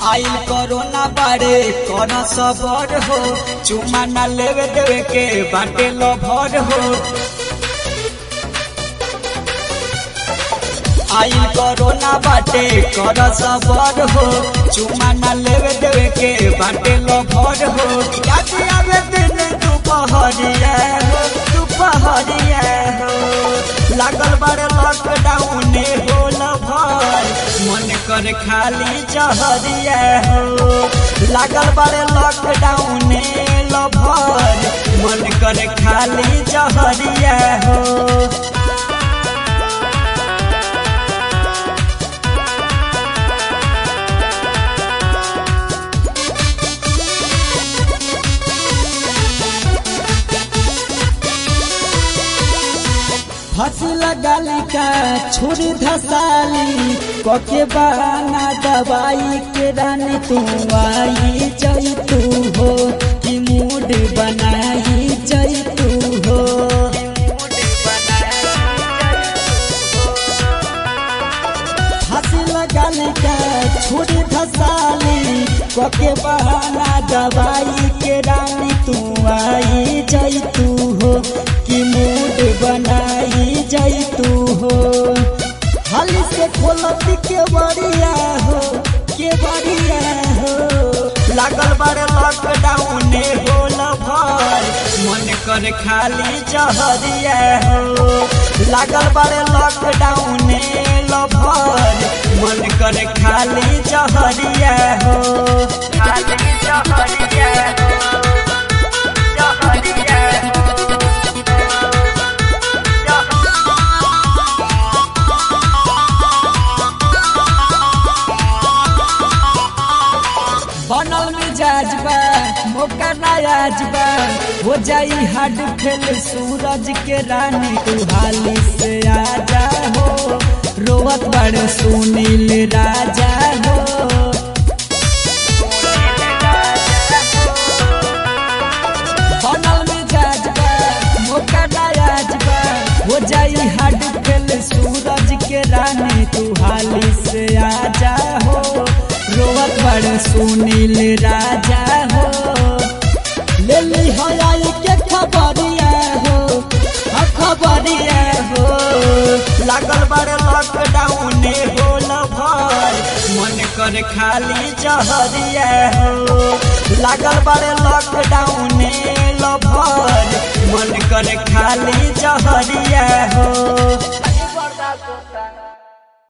आइल कोरोना बारे कर सबर हो चुमा ना लेवे देवे के बाटे लभर हो आइल कोरोना बाटे कर सबर हो चुमा ना लेवे देवे के बाटे लभर हो याद आवे दिन दुपहरिया हो दुपहरिया हो लागल बारे लॉकडाउन हो लभर मन कर खाली जहरिया हो लागल बारे लॉकडाउन लभर मन कर खाली जहरिया हो फांसी लगाली का छुरी धसाली कके बहाना दवाई के रानी तू आई जई तू हो कि मूड बनाई जई तू हो फांसी लगाली का छुरी धसाली कके बहाना दवाई के रानी तू आई जई तू हो कि मूड बनाई जई तू हो हाली से खोलती के बड़िया हो के बड़िया हो लागल बारे लॉकडाउन हो लभर मन कर खाली जहरिया हो लागल बारे लॉकडाउन लभर मन कर खाली जहरिया हो खाली जहरिया हो जहरिया हो बनल मिजाज बा मौका नायाज बा हो जाई हड फेल सूरज के रानी तू हाली से आजा हो रोवत बड़ सुनील राजा हो बनल मिजाज बा मौका नायाज बा हो जाई हड फेल सूरज के रानी तू हाली से आजा हो रोवत बड़ सुनील राजा हो ले ली हो आई के खबरिया हो हाँ खबरिया हो लागल बड़ लॉकडाउन हो लभर मन कर खाली जहरिया हो लागल बड़ लॉकडाउन लभर मन कर खाली जहरिया